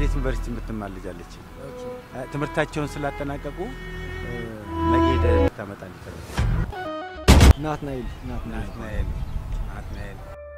አዲስ ዩኒቨርሲቲ የምትማር ልጅ አለች። እ፣ ትምህርታቸውን ስላጠናቀቁ እ፣ ነገ ሄደህ ልታመጣልኝ እፈልጋለሁ። ናትናኤል ናትናኤል ናትናኤል ናትናኤል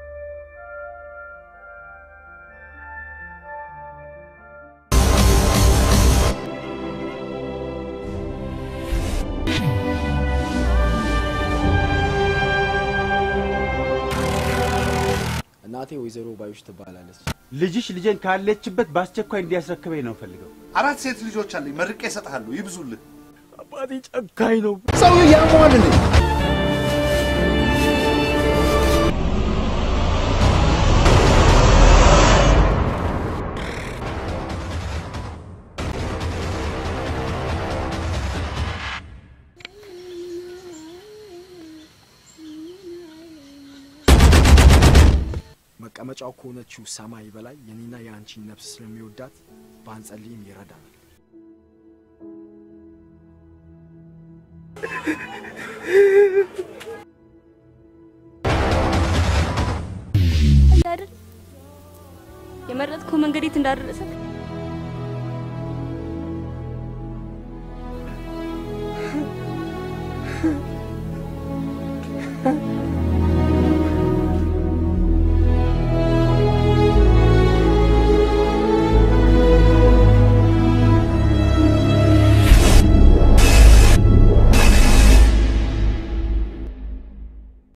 እናቴ ወይዘሮ ባዮች ትባላለች። ልጅሽ ልጄን ካለችበት በአስቸኳይ እንዲያስረክበኝ ነው ፈልገው። አራት ሴት ልጆች አለኝ። መርቄ እሰጥሃለሁ። ይብዙልህ። አባቴ ጨካኝ ነው። ሰውዬው ያሟል እንዴ? መቀመጫው ከሆነችው ሰማይ በላይ የኔና የአንቺን ነፍስ ስለሚወዳት ባንጸልይም ይረዳናል። አይደል የመረጥከው መንገድ የት እንዳደረሰክ